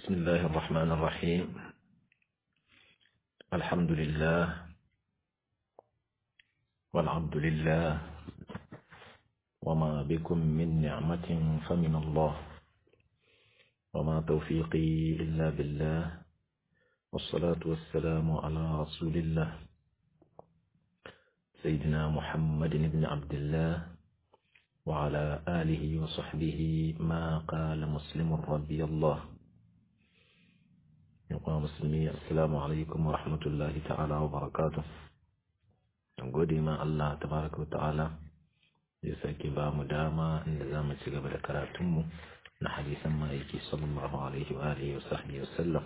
بسم الله الرحمن الرحيم الحمد لله والعبد لله وما بكم من نعمة فمن الله وما توفيقي إلا بالله والصلاة والسلام على رسول الله سيدنا محمد بن عبد الله وعلى آله وصحبه ما قال مسلم رضي الله يقول مسلمي السلام عليكم ورحمة الله تعالى وبركاته gode ma Allah tabaraka wa ta'ala ya sake ba mu dama inda za mu ci gaba da karatunmu na hadisan ma'aiki sallallahu alaihi wa alihi wa sahbihi wa sallam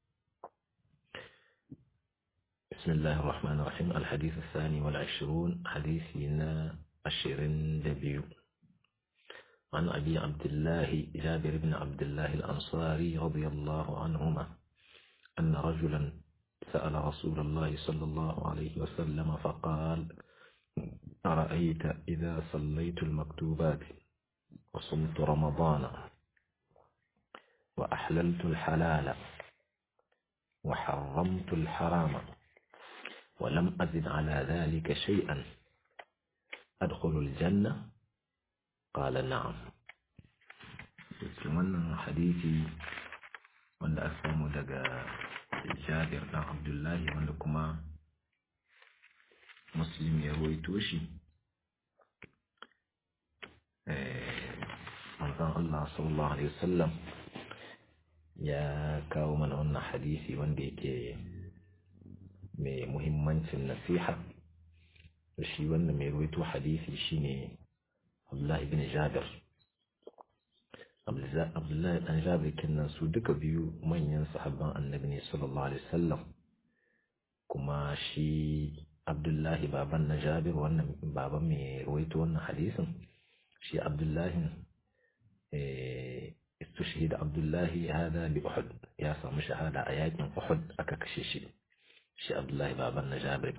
بسم الله الرحمن الرحيم الحديث الثاني والعشرون حديثنا عشرين دبيو عن أبي عبد الله جابر بن عبد الله الأنصاري رضي الله عنهما أن رجلا سأل رسول الله صلى الله عليه وسلم فقال أرأيت إذا صليت المكتوبات وصمت رمضان وأحللت الحلال وحرمت الحرام ولم أزد على ذلك شيئا أدخل الجنة قال نعم wannan hadisi wanda aka samu daga jabir ɗan abdullahi wanda kuma muslim ya ruwaito shi manzon Allah sallallahu alaihi wasallam ya kawo mana wannan hadisi wanda yake mai muhimmancin nasiha shi wanda mai ruwaito hadisi shine Abdullahi bin Jabir Abdullahi dan Jabir kinnan su duka biyu manyan sahabban Annabi ne sallallahu alaihi wasallam kuma shi Abdullahi baban na Jabir wannan baban mai ruwaito wannan hadisin shi Abdullahi eh استشهد عبد الله هذا بأحد يا سامي شهادة آيات أحد أكاكشيشي شي عبد الله بابا جابر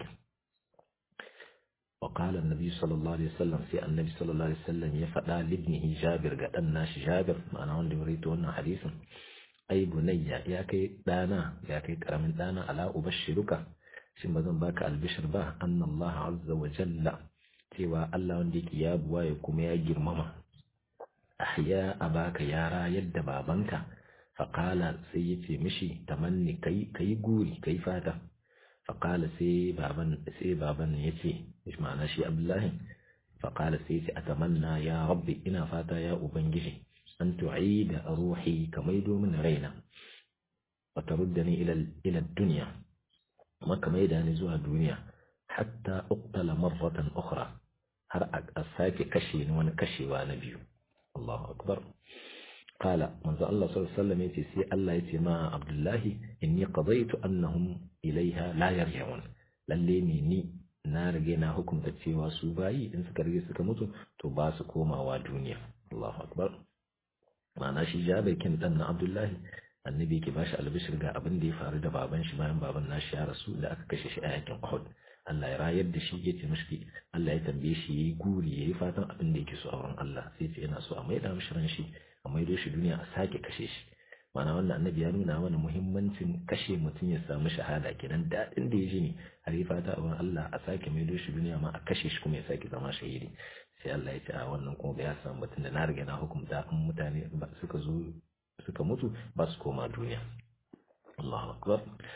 وقال النبي صلى الله عليه وسلم في النبي صلى الله عليه وسلم يفعل لابنه جابر قال الناش جابر ما أنا عندي مريت هنا حديثا أي بني يا كي دانا يا كي كرم دانا ألا أبشرك شن بدن باك البشر به أن الله عز وجل سوى الله عندك يا بوايكم يا جرمما ahya abaka yara yadda babanka faƙala sai ya ce mishi tamanni kai kai guri kai fata faƙala sai baban sai baban ya ce ma'ana shi abdullahi faƙala sai ya ce atamanna ya rabbi ina fata ya ubangiji an tu'ida ruhi ka maido min raina wa taruddani ila ila dunya kuma ka maida ni zuwa duniya hatta uqtala marratan ukhra har a sake kashe ni wani kashewa na biyu الله أكبر قال من ذا الله صلى الله عليه وسلم يتي سي الله يتي ما عبد الله إني قضيت أنهم إليها لا يرجعون لليني ني na rage na hukunta cewa su bayi in suka rage suka mutu to ba su komawa duniya Allahu akbar ma'ana shi Jabir kin dan na Abdullahi annabi yake bashi albishir ga abin da ya faru da baban shi bayan baban nashi ya rasu da aka kashe shi a yakin Uhud Allah ya rayar da shi ya ce mishi Allah ya tambaye shi yayi guri yayi fatan abin da yake so a wurin Allah sai ce yana so a maida mishi ran shi a maido shi duniya a sake kashe shi mana wannan annabi ya nuna mana muhimmancin kashe mutum ya samu shahada kenan daɗin da ya ji ne har yi fata a wurin Allah a sake maido shi duniya ma a kashe shi kuma ya sake zama shahidi sai Allah ya ce a wannan kuma ba ya samu mutum da na riga na hukunta in mutane suka zo suka mutu ba su koma duniya Allahu akbar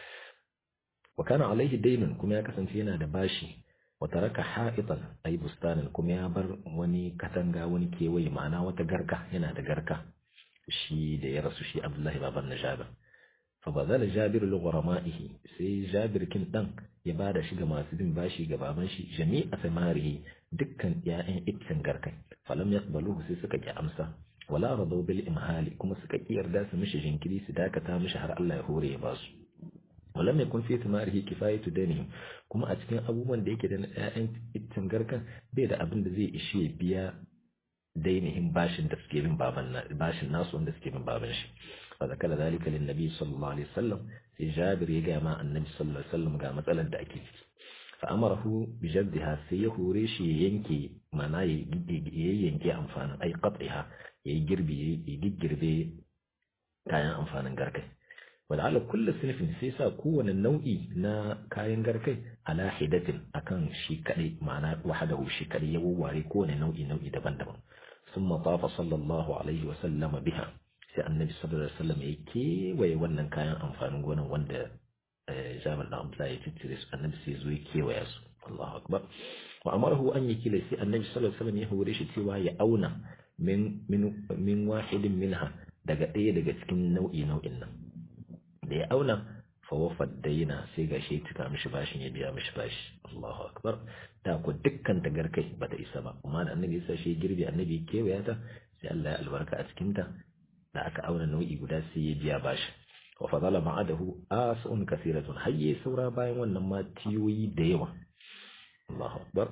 wa kana alaihi daynun kuma ya kasance yana da bashi wa taraka ha'itan ay bustanan kuma ya bar wani katanga wani kewaye ma'ana wata garka yana da garka shi da ya rasu shi Abdullahi baban na Jabir fa bazala Jabir li ghurama'ihi sai Jabir kin dan ya bada shi ga masu bin bashi ga baban shi jami'a samarihi dukkan ƴaƴan iccen garkai falam yaqbaluhu sai suka ki amsa wala radu bil imhali kuma suka ki yarda su mishi jinkiri su dakata mishi har Allah ya hore ya basu walam yakun fi thimarihi kifayatu danihim kuma a cikin abubuwan da yake da na ƴaƴan iccen garkan bai da abin da zai ishe biya dainihin bashin da suke bin baban bashin nasu wanda suke bin baban shi fa zakala zalika lin nabi sallallahu alaihi wasallam sai Jabir ya ga ma annabi sallallahu alaihi wasallam ga matsalar da ake ciki fa amarahu bi jaddiha sai ya hore shi ya yanke mana ya yanke amfanin ai qat'iha ya girbi ya giggirbe kayan amfanin garkai wadda kullu sinfin sai sa kowane nau'i na kayan garkai ala hidatin akan shi kadai ma'ana wahadahu shi kadai ya wawware kowane nau'i nau'i daban-daban ثم طاف صلى الله عليه وسلم بها sai annabi sallallahu alaihi wasallam ya kewaye wannan kayan amfanin gonan wanda Jabir da Abdullah ya tattire su annabi sai zo ya kewaya su Allahu akbar wa amarahu an yakila sai annabi sallallahu alaihi wasallam ya hore shi cewa ya auna min min min wahidin minha daga ɗaya daga cikin nau'i nau'in nan da ya auna fa wafad daina sai ga shi tuka mishi bashin ya biya mishi bashi Allahu akbar da ku dukkan tagarkai bata isa ba amma da annabi ya sa shi girbi annabi kewaya ta sai Allah ya albarka a cikin ta da aka auna nau'i guda sai ya biya bashi wa fadala ma'adahu asun kasiratun hayye saura bayan wannan ma tiyoyi da yawa Allahu akbar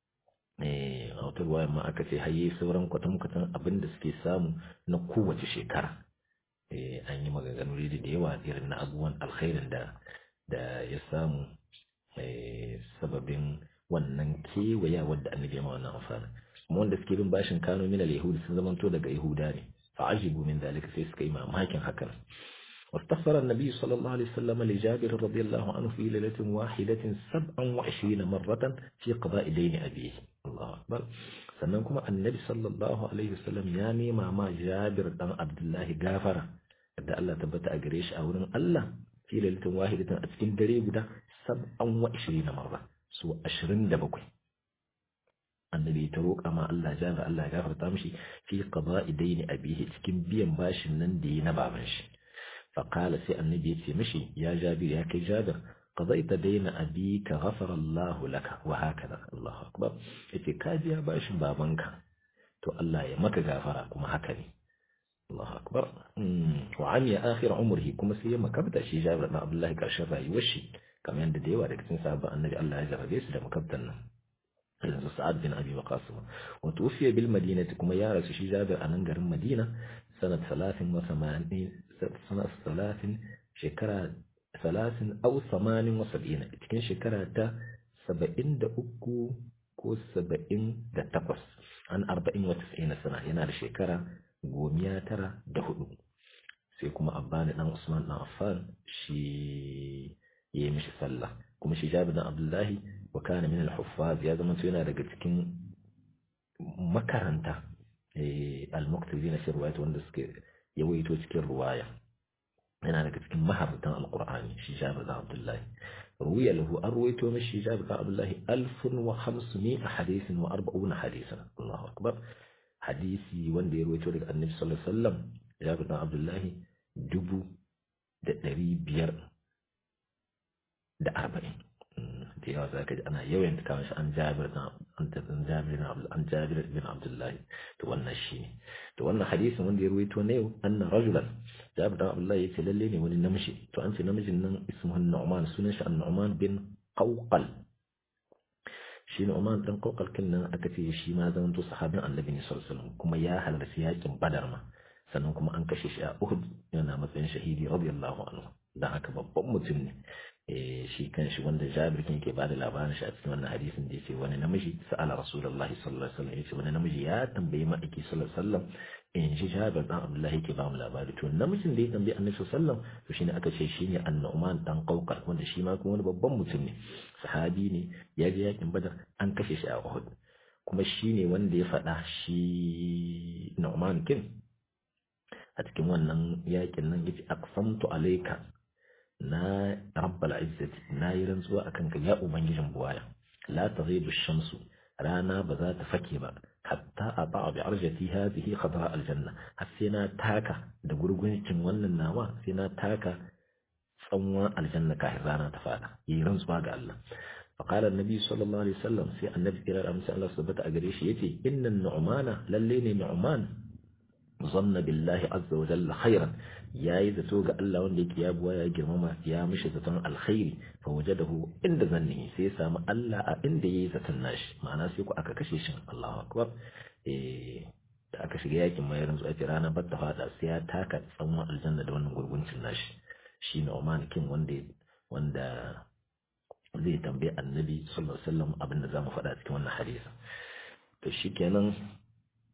eh a wata ruwaya ma aka ce hayye sauran kwatan kwatan abin da suke samu na kowace shekara eh an yi maganganu da yawa irin na abubuwan alkhairin da da ya samu sababin wannan kewaya wadda annabi ya ma wannan amfani kuma wanda suke bin bashin kano min al-yahudi sun zamanto daga yahuda ne فعجبوا من ذلك سيسكي ما ماكن هكذا واستغفر النبي صلى الله عليه وسلم لجابر رضي الله عنه في ليلة واحدة سبعا وعشرين مرة في قضاء دين أبيه الله أكبر سننكم النبي صلى الله عليه وسلم يعني ما ما جابر دم عبد الله غافر da Allah tabbata a gare shi a wurin Allah fi lailatin wahidatin a cikin dare guda sab'an wa 20 marra su 27 annabi ta roƙa ma Allah jabir Allah ya gafarta mishi fi qada'i daini abihi cikin biyan bashin nan da yi na baban shi fa qala sai annabi ya ce mishi ya jabir ya kai jabir qada'ta daina abika ghafara Allah laka wa hakaza Allahu akbar yace ka biya bashin babanka to Allah ya maka gafara kuma haka ne Allahu akbar wa amiya akhir umrihi kuma sai ya makabta shi jabir na Abdullahi karshen rayuwar shi kamar yadda da yawa daga cikin sahabban annabi Allah ya jarabe su da makabtan nan yanzu sa'ad bin abi waqas wa tufiya bil madinati kuma ya rasu shi jabir a nan garin madina sanat 30 wa 80 sanat 30 shekara 30 aw 80 wa 70 cikin shekara ta 73 ko 78 an 40 wa 90 sana yana da shekara gomiya tara da hudu sai kuma abbani dan usman dan affan shi yayi mishi sallah kuma shi jabir dan abdullahi wa kana min al-huffaz ya zama yana daga cikin makaranta al-muqtazina fi riwayat wanda suke yawaito cikin riwaya yana daga cikin maharatan al-qur'ani shi jabir dan abdullahi ruwiya lahu an ruwaito mishi jabir dan abdullahi 1500 hadithin wa 40 hadithan Allahu akbar hadisi wanda ya ruwaito daga annabi sallallahu alaihi wasallam jabir dan abdullahi dubu da ɗari biyar da arba'in da yawa za ka ji ana yawan ta kawo shi an jabir an jabir an jabir bin abdullahi to wannan shi ne to wannan hadisin wanda ya ruwaito na yau anna rajulan jabir bin abdullahi yace lalle ne wani namiji to an ce namijin nan ismuhu nu'man sunan shi an-nu'man bin qawqal shi nu'man dan qawqal kin nan aka ce shi ma zaman to sahabin annabi ne sallallahu alaihi wasallam kuma ya halarci yakin badar ma sannan kuma an kashe shi a Uhud yana matsayin shahidi radiyallahu anhu dan haka babban mutum ne shi kan shi wanda Jabir kin ke bada labarin shi a cikin wannan hadisin da yace wani namiji sa'ala Rasulullahi sallallahu alaihi wasallam yace wani namiji ya tambayi ma'aiki sallallahu alaihi wasallam in ji Jabir dan Abdullahi ke ba mu labari to namijin da ya tambayi Annabi sallallahu alaihi wasallam to shine aka ce shine An-Nu'man dan Qawqal wanda shi ma kuma wani babban mutum ne sahabi ne ya je yakin Badar an kashe shi a Uhud kuma shine wanda ya faɗa shi Nu'man kin a cikin wannan yakin nan yace aqsamtu alayka na rabbal izzati na yi rantsuwa akan ka ya ubangijin buwaya la taghibu shamsu rana ba za ta fake ba hatta a ba bi arjati hadhihi khadra aljanna har sai na taka da gurguncin wannan nawa sai na taka tsanwan aljanna kafin rana ta fada yi rantsuwa ga Allah فقال النبي صلى الله عليه وسلم سي النبي إلى الأمس الله سبحانه أجريش يتي إن النعمان للين نعمان ظن بالله عز وجل خيرا يا إذا توقع الله وندك يا أبويا يا جماما يا مش زتن الخير فوجده عند ظنه سيسا ما الله عند يزتن ناش معناه سيكو أكا كشيشن الله أكبر إيه da aka shiga yakin mai ranzu a rana ba ta fada sai ya taka tsanwan aljanna da wannan gurguncin nashi shi ne Oman kin wanda wanda zai tambayi annabi sallallahu alaihi wasallam abin da zamu faɗa cikin wannan hadisi to shikenan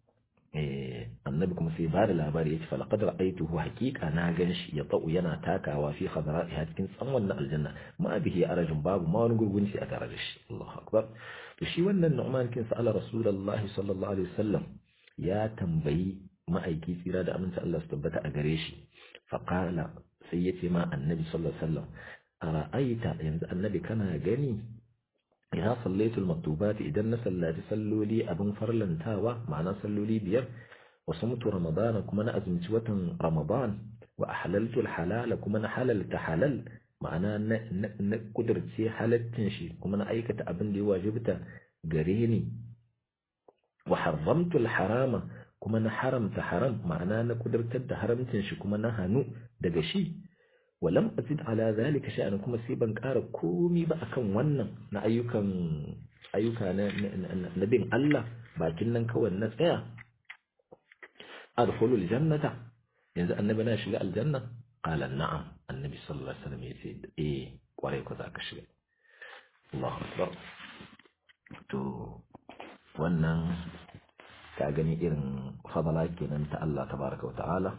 annabi kuma sai ba da labari ya ce falaqad ra'aytuhu haqiqa na ganshi ya ta'u yana takawa fi khadra'iha cikin tsanwan na aljanna ma bihi arajun babu ma wani gurgunci a tare da shi Allahu akbar to shi wannan Nu'man kin sa'ala Rasulullahi sallallahu alaihi wasallam ya tambayi ma'aiki tsira da aminta Allah su tabbata a gare shi faqala sai ya ce ma annabi sallallahu alaihi wasallam ara'aita yanzu annabi kana gani ya sallaitul maktubati idan na sallaci salloli abin farlantawa ma'ana salloli biyar wa sumtu ramadana kuma na azumci watan ramadan wa ahlaltu halala kuma na halalta halal ma'ana na kudurce halattin shi kuma na aikata abin da ya wajibta gare ni wa haramtu harama kuma na haramta haram ma'ana na kudurtar da haramcin shi kuma na hannu daga shi walam azid ala zalika sha'an kuma sai ban ƙara komi ba akan wannan na ayyukan ayyuka na na bin Allah bakin nan kawai na tsaya adkhulul jannata yanzu annabi na shiga aljanna qala na'am annabi sallallahu alaihi wasallam yace eh kwarai ko zaka shiga Allahu akbar to wannan ka gani irin fadala kenan ta Allah tabaraka wa ta'ala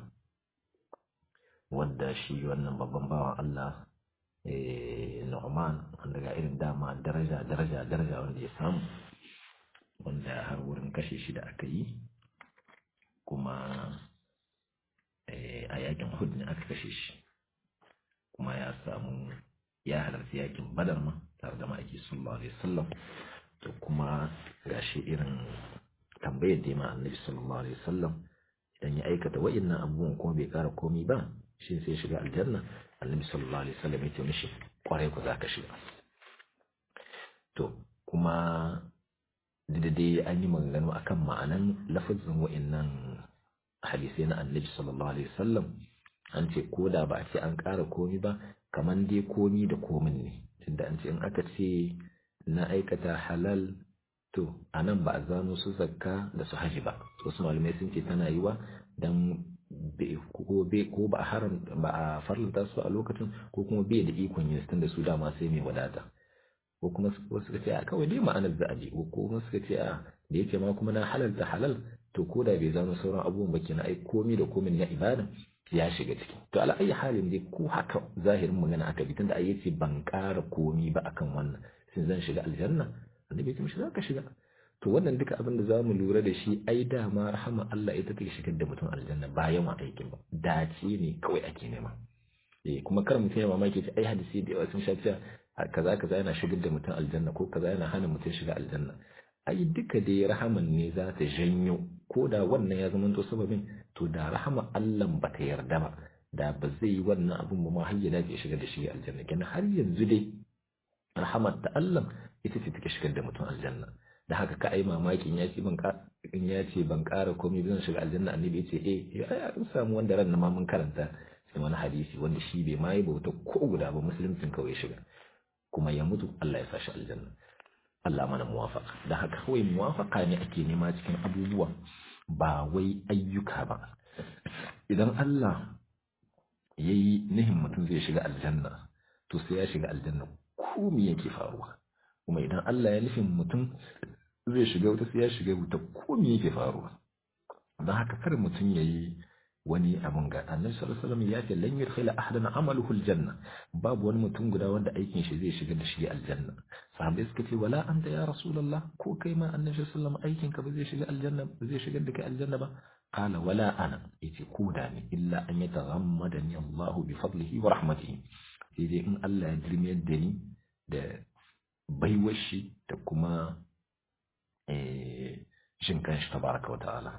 wanda shi wannan babban bawan Allah Nu'man wanda ga irin dama daraja daraja daraja wanda ya samu wanda har wurin kashe shi da aka yi kuma a yakin Uhud ne aka kashe shi kuma ya samu ya halarci yakin Badar ma tare da ma'aiki sallallahu alaihi wasallam to kuma gashi irin tambayar da ma annabi sallallahu alaihi wasallam idan ya aikata wa'annan abubuwan kuma bai kara komi ba shi sai shiga aljanna annabi sallallahu alaihi wasallam ya ce mishi kwarai ku zaka shiga to kuma da dai an yi maganganu akan ma'anan lafazin wa'annan hadisai na annabi sallallahu alaihi wasallam an ce ko da ba a ce an ƙara komi ba kaman dai komi da komin ne tunda an ce in aka ce na aikata halal to a nan ba a zano su zakka da su haji ba wasu malamai sun ce tana yiwa dan ko ba a haram ba a farlanta su a lokacin ko kuma bai da ikon yin da su dama sai mai wadata ko kuma wasu suka ce a kawai dai ma'anar za a je ko kuma suka ce a da yake ma kuma na halal da halal to ko da bai zano sauran abubuwan ba kenan ai komi da komin na ibada ya shiga ciki to ala ayi halin dai ko haka zahirin magana aka bi tunda ai yace ban ƙara komi ba akan wannan sai zan shiga aljanna annabi ya ce za ka shiga to wannan duka abin da zamu lura da shi ai dama rahama Allah ita take shigar da mutum aljanna ba yawan aikin ba dace ne kawai ake nema eh kuma kar mutum ya mamaki ce ai hadisi da yawa sun sha cewa kaza kaza yana shigar da mutum aljanna ko kaza yana hana mutum shiga aljanna ai duka dai rahaman ne za ta janyo ko da wannan ya zama to sababin to da rahama Allah ba ta yarda ba da ba zai yi wannan abin ba ma har ya dace shigar da shi aljanna kenan har yanzu dai rahamar ta Allah ita ce take shigar da mutum aljanna da haka ka ai mamakin ya ce ban in ya ce ban ƙara komai zan shiga aljanna annabi ya ce eh ai an samu wanda ran ma mun karanta sai wani hadisi wanda shi bai ma yi bauta ko guda ba musuluncin kawai shiga kuma ya mutu Allah ya sa shi aljanna Allah mana muwafaka da haka kawai muwafaka ne ake nema cikin abubuwa ba wai ayyuka ba idan Allah ya yi nihin mutum zai shiga aljanna to sai ya shiga aljanna ko me yake faruwa kuma idan Allah ya nufin mutum zai shiga wuta sai ya shiga wuta ko me yake faruwa don haka kar mutum ya yi wani abun ga annabi sallallahu alaihi wasallam ya ce lan yudkhila ahadan amaluhu aljanna babu wani mutum guda wanda aikin shi zai shiga da shi aljanna sahabbai suka ce wala anta ya rasulullah ko kai ma annabi sallallahu alaihi wasallam aikin ka ba zai shiga aljanna ba zai shigar da kai aljanna ba qala wala ana yace ko da ne illa an yataghammadani Allah bi fadlihi wa rahmatihi sai dai in Allah ya dirmiyar da ni da baiwar shi da kuma shin kanshi tabaraka wa ta'ala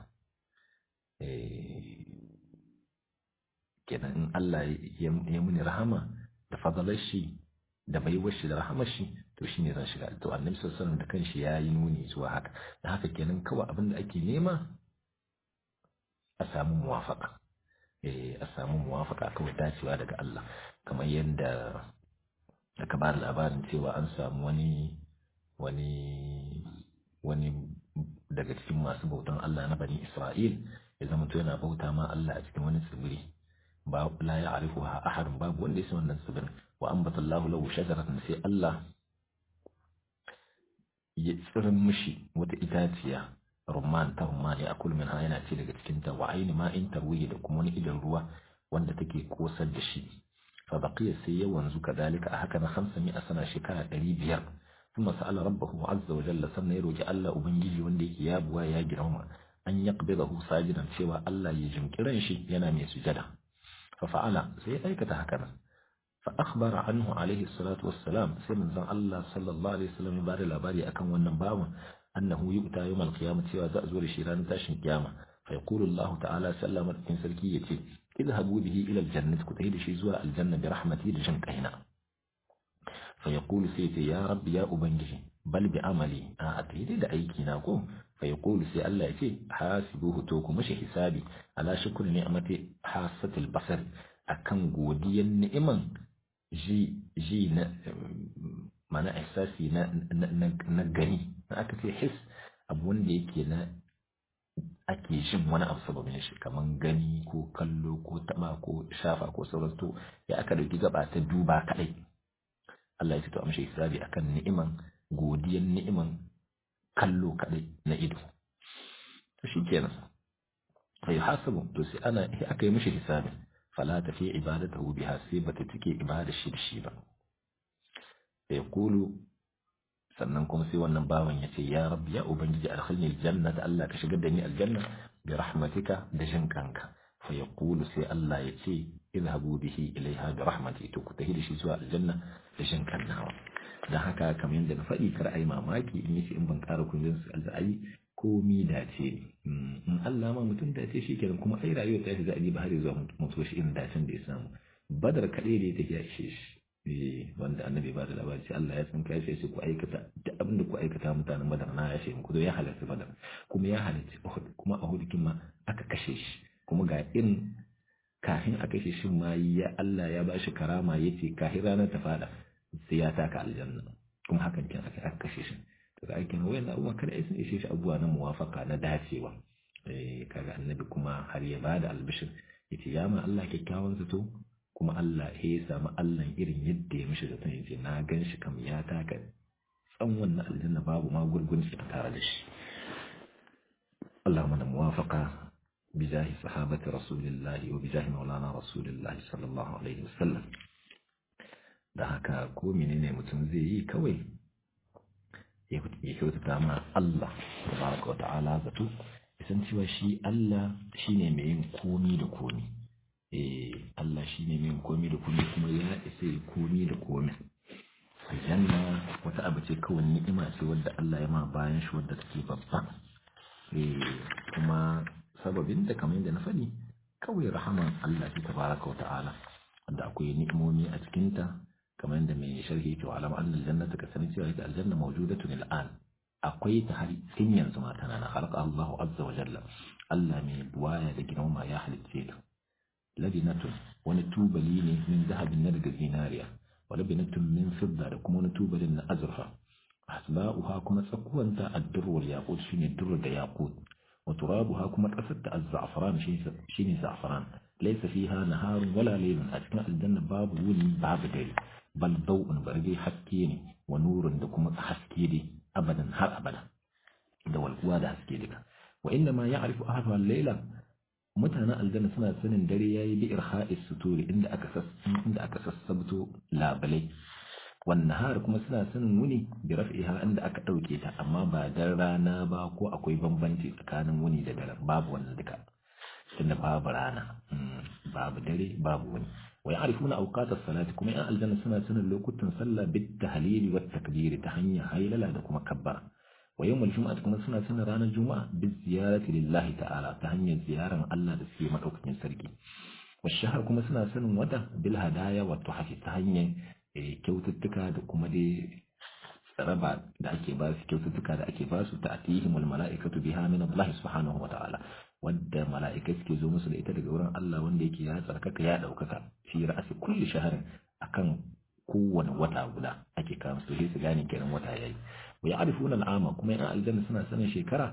kenan in Allah ya muni rahama da fadalar shi da baiwar shi da rahamar shi to shine zan shiga to annabi sallallahu alaihi da kanshi ya yi nuni zuwa haka da haka kenan kawai abin da ake nema a samu muwafaka eh a samu muwafaka kawai dacewa daga Allah kamar yadda aka ba da labarin cewa an samu wani wani wani daga cikin masu bautan Allah na bani Isra'il ya zama to yana bauta ma Allah a cikin wani tsibiri ba la ya arifu ha ahadun babu wanda ya san wannan tsibirin wa ambata Allah lahu shajaratan sai Allah ya tsirin mishi wata itaciya rumman ta rumman ya akul min yana ce daga cikin ta wa aini ma in tarwihi da kuma wani idan ruwa wanda take kosar da shi fa baqiya sai ya wanzu kadalika a haka na 500 sana shekara 500 kuma sa'ala rabbahu azza wa jalla sannan ya roki Allah ubangiji wanda yake ya buwa ya girma an yaqbidahu sajidan cewa Allah ya jimkiran shi yana mai sujada fa fa'ala sai ya aikata haka nan fa akhbara anhu alaihi salatu wassalam sai manzon Allah sallallahu alaihi wasallam ya bada labari akan wannan bawan annahu yu'ta yawm al-qiyamah cewa za a zo da shi ranar tashin kiyama fa yaqulu Allah ta'ala sallama cikin sarki yace idhabu bihi ila al-jannah ku tafi da shi zuwa aljanna bi rahmati da jin kaina fa yaqulu sai ce ya rabbi ya ubangiji bal bi amali a tayi da aiki na ko fa yaqulu sai Allah ya ce hasibuhu to ku mashi hisabi ala shukri ni'mati hasatil basar akan godiyan ni'iman ji ji na mana ihsasi na na gani aka ce his abu wanda yake na ake jin wani abu sababin shi kaman gani ko kallo ko taba ko shafa ko sauran to ya aka dauki gaba ta duba kadai Allah ya ce to amshi hisabi akan ni'iman godiyan ni'iman kallo kadai na ido to shikenan fa yuhasabu to sai ana aka yi mishi hisabi fala tafi ibadatahu biha sai bata take ibada shi da shi ba sai kulu sannan kuma sai wannan bawan ya ce ya rabbi ya ubangiji alkhilni aljanna da Allah ka shigar da ni aljanna bi rahmatika da jin kanka fa yaqulu sai Allah ya ce idhabu bihi ilaiha bi rahmati to ku tahi da shi zuwa aljanna da jin kannawa dan haka kamar yadda na faɗi kar ai mamaki in yace in ban ƙara kunjin su alzai komi dace ne in Allah ma mutum dace shi kenan kuma ai rayuwar ta shi za a ba har zuwa mutuwa shi irin dacen da ya samu badar kaɗai da ya tafi ya ishe shi wanda annabi ba da labari sai Allah ya san kai sai ku aikata duk abin da ku aikata mutanen badar na ya ce muku ya halarci badar kuma ya halarci Uhud kuma a Uhud kin ma aka kashe shi kuma ga irin kafin a kashe shi ma ya Allah ya ba shi karama yace kafin ranar ta fada sai ya taka aljanna kuma hakan kin aka aka kashe shi to ga aikin wayan abubuwa kada ya ishe shi abubuwa na muwafaka na dacewa eh kaga annabi kuma har ya bada albishir yace ya ma Allah kyakkyawan zato kuma Allah ya samu Allah irin yadda ya mishi zaton yace na gan shi kam ya taka tsan wannan aljanna babu ma gurgun shi tare da shi Allah mana muwafaka bijahi sahabati rasulillahi wa bijahi maulana rasulillahi sallallahu alaihi wasallam da haka ko menene mutum zai yi kawai ya kyautata ma Allah tabaraka wa ta'ala zato san cewa shi Allah shine mai yin komi da komi eh Allah shine mai yin komi da komi kuma ya isa yi komi da komi aljanna wata abu ce kawai ni'ima ce wadda Allah ya ma bayan shi wadda take babba eh kuma sababin da kamar yadda na faɗi kawai rahaman Allah ce tabaraka wa ta'ala wanda akwai ni'imomi a cikinta kamar yadda mai sharhi to alam annal jannata ka sani cewa ita aljanna mawjudatun al'an akwai ta har tun yanzu ma tana na halka Allahu azza wa jalla Allah mai buwaya da girma ya halicce ta labinatun wani tubali ne min zahabin na daga zinariya wa labinatun min fidda da kuma wani tubalin na azurfa asba'uha kuma tsakuwanta ad-durr wal yaqut shine durr da yaqut wa turabuha kuma kasar ta az-za'faran shine za'faran laysa fiha naharun wala laylun a cikin aljanna babu wuni babu dare bal daw'un barge haske ne wa nurun da kuma haske ne abadan har abada da walkuwa da haske duka wa inda ma ya'rifu ahlu al-layla mutanen aljanna suna sanin dare yayi bi irha'is suturi inda aka sas inda aka sassabto labalai wan nahar kuma suna sanin wuni bi raf'iha inda aka dauke ta amma ba dan rana ba ko akwai bambanci tsakanin wuni da dare babu wannan duka tunda babu rana babu dare babu wuni wa ya'rifuna awqat as-salati kuma yan aljanna suna sanin lokutan sallah bit tahlil wa takbir ta hanyar haylala da kuma kabbara wa yawmul jumu'ati kuma suna sanin ranar juma'a bi ziyarati lillahi ta'ala ta hanyar ziyaran Allah da suke madaukakin sarki wa shahar kuma suna sanin wata bil hadaya wa tuhfi ta hanyar kyaututtuka da kuma dai raba da ake ba su kyaututtuka da ake ba su ta atihimul mala'ikatu biha min Allah subhanahu wa ta'ala wadda mala'ikai suke zo musu da ita daga wurin Allah wanda yake ya tsarkaka ya ɗaukaka fi ra'asi kulli shaharin akan kowane wata guda ake kawo su sai su gane kenan wata yayi wa ya'rifuna al'ama kuma yan aljanna suna sanin shekara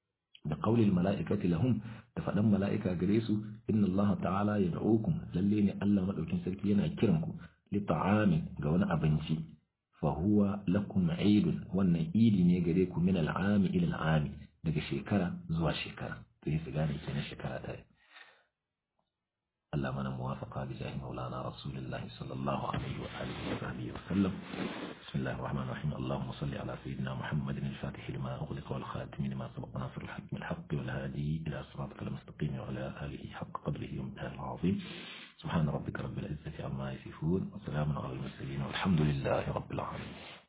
da qaulil mala'ikati lahum da faɗan mala'ika gare su inna Allah ta'ala yad'ukum lalle ne Allah madaukin sarki yana kiran ku li ta'amin ga wani abinci fa huwa lakum 'idun wannan idi ne gare ku min al'ami ila al'ami daga shekara zuwa shekara to yi su gane kenan shekara ta yi Allah mana muwafaqa bi jahi maulana rasulillahi sallallahu alaihi wa alihi wa sahbihi wa sallam bismillahir rahmanir rahim allahumma salli ala sayyidina muhammadin al-fatih lima ughliqa wal khatim lima sabaqa nasr al-haqq bil haqq wal hadi ila siratal mustaqim wa ala alihi haqq qadrihi wa miqdarihi al-azim سبحان ربك رب العزة عما يصفون وسلام على المرسلين والحمد لله رب العالمين